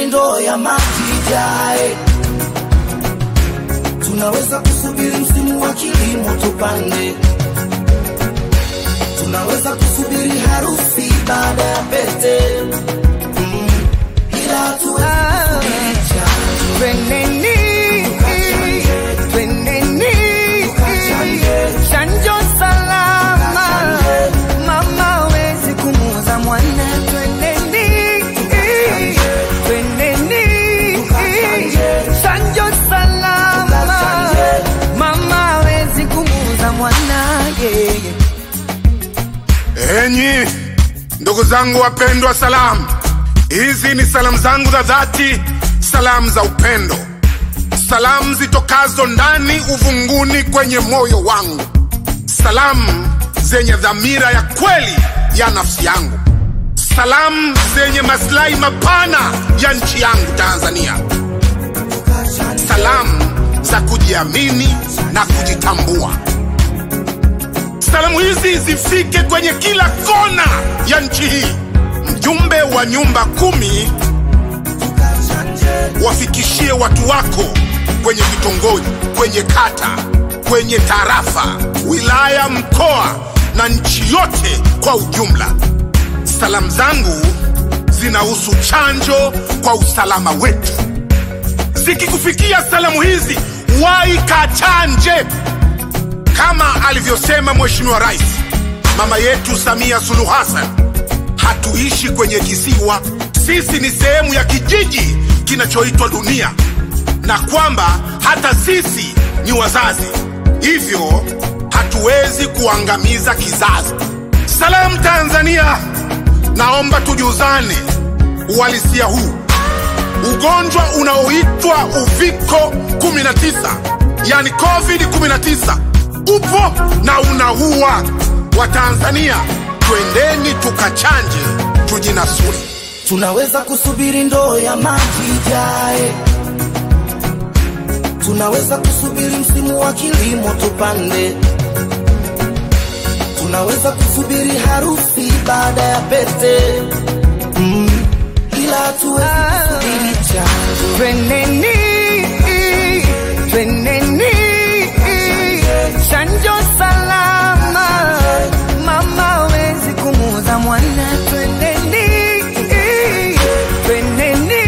ndoo ya maji ijae, tunaweza kusubiri msimu wa kilimo tupande, tunaweza kusubiri harusi baada ya pete mm, ila hatuwezi kusubiri chanjo. Tweneni, tweneni, chanjo salama, mama hawezi kumuuza mwana. Tweneni, tweneni, chanjo salama, mama hawezi kumuuza mwana. Yeah, yeah. Enyi ndugu zangu wapendwa, salamu hizi ni salamu zangu za dhati, salamu za upendo, salamu zitokazo ndani uvunguni kwenye moyo wangu, salamu zenye dhamira ya kweli ya nafsi yangu, salamu zenye maslahi mapana ya nchi yangu Tanzania, salamu za kujiamini na kujitambua. Salamu hizi zifike kwenye kila kona ya nchi hii. Mjumbe wa nyumba kumi, wafikishie watu wako kwenye vitongoji, kwenye kata, kwenye tarafa, wilaya, mkoa na nchi yote kwa ujumla. Salamu zangu zinahusu chanjo kwa usalama wetu. Zikikufikia salamu hizi, wahi kachanje kama alivyosema Mheshimiwa Rais mama yetu Samia Suluhu Hassan, hatuishi kwenye kisiwa, sisi ni sehemu ya kijiji kinachoitwa dunia, na kwamba hata sisi ni wazazi, hivyo hatuwezi kuangamiza kizazi. Salamu Tanzania, naomba tujuzane uhalisia huu. Ugonjwa unaoitwa uviko 19 yani COVID-19 upo na unaua. Watanzania, twendeni tukachanje, tujinasuri. Tunaweza kusubiri ndoo ya maji ijae, tunaweza kusubiri msimu wa kilimo tupande, tunaweza kusubiri harusi baada ya pete mm, ila hatuwezi kusubiri chanjo. Tweneni, tweneni, chanjo salama, mama hawezi kumuuza mwana. Tweneni, tweneni,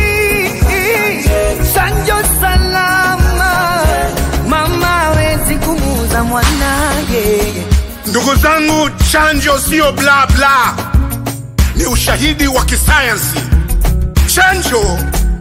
chanjo salama, mama hawezi kumuuza mwana. Yeah, yeah. Ndugu zangu, chanjo siyo bla bla, ni ushahidi wa kisayansi. Chanjo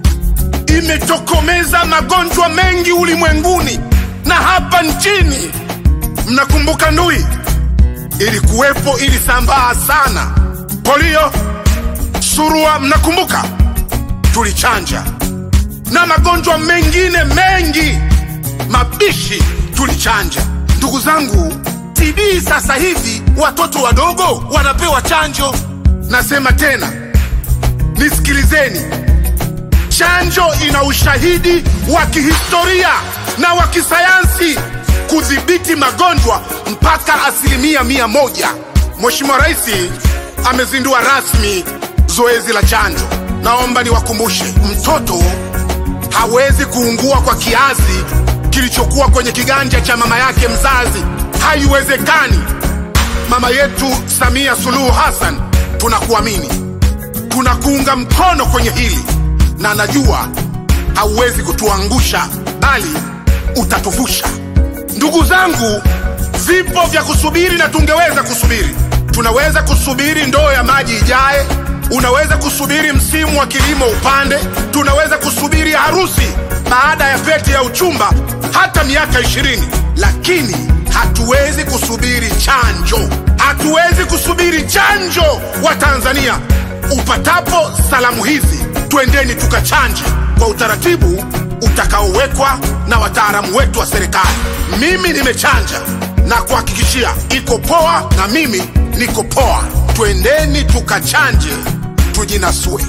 imetokomeza magonjwa mengi ulimwenguni na hapa nchini. Mnakumbuka ndui ilikuwepo, ilisambaa sana. Polio, surua, mnakumbuka tulichanja, na magonjwa mengine mengi mabishi tulichanja. Ndugu zangu, TB sasa hivi watoto wadogo wanapewa chanjo. Nasema tena, nisikilizeni, chanjo ina ushahidi wa kihistoria na wa kisayansi kudhibiti magonjwa mpaka asilimia mia moja. Mheshimiwa Rais amezindua rasmi zoezi la chanjo. Naomba niwakumbushe, mtoto hawezi kuungua kwa kiazi kilichokuwa kwenye kiganja cha mama yake mzazi. Haiwezekani. Mama yetu Samia Suluhu Hassan, tunakuamini, tunakuunga mkono kwenye hili, na najua hauwezi kutuangusha, bali utatuvusha. Ndugu zangu, vipo vya kusubiri na tungeweza kusubiri. Tunaweza kusubiri ndoo ya maji ijae, unaweza kusubiri msimu wa kilimo upande, tunaweza kusubiri harusi baada ya pete ya uchumba hata miaka ishirini, lakini hatuwezi kusubiri chanjo. Hatuwezi kusubiri chanjo. Wa Tanzania, upatapo salamu hizi, twendeni tukachanje kwa utaratibu utakaowekwa na wataalamu wetu wa serikali. Mimi nimechanja na kuhakikishia iko poa, na mimi niko poa. Twendeni tukachanje, tujinasue.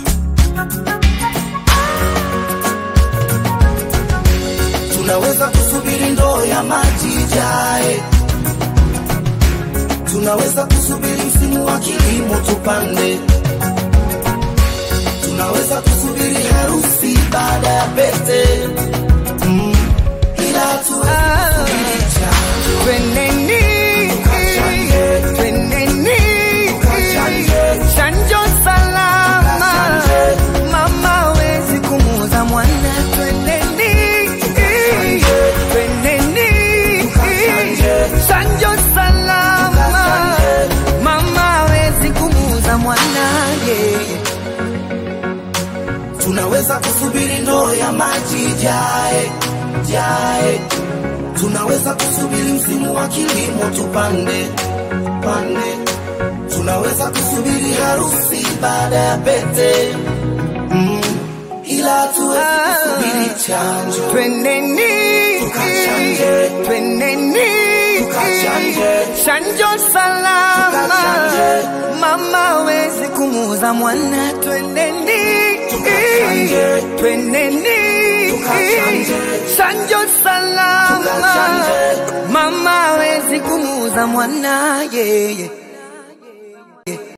Tunaweza kusubiri ndoo ya maji ijae, tunaweza kusubiri msimu wa kilimo tupande, tunaweza kusubiri harusi pete mm. ila hatuwezi kusubiri chanjo Tweneni, Tukachanje. tweneni, Tukachanje. chanjo salama, Tukachanje. mama wezi kumuza mwana. Tweneni, tweneni, Tukachanje. chanjo salama, Tukachanje. mama wezi kumuza mwana. Yeah. tunaweza kusubiri ndoo ya maji jae jae tunaweza kusubiri msimu wa kilimo tupande pande tunaweza kusubiri harusi baada ya pete mm. ila hatuwezi kusubiri chanjo Tweneni, Tukachanje. tweneni, Tukachanje. chanjo salama, Tukachanje. mama wezi kumuza mwana. Tweneni, Tukachanje. tweneni, Tukachanje. chanjo salama, Tukachanje. mama wezi kumuza mwana. Yeah, yeah.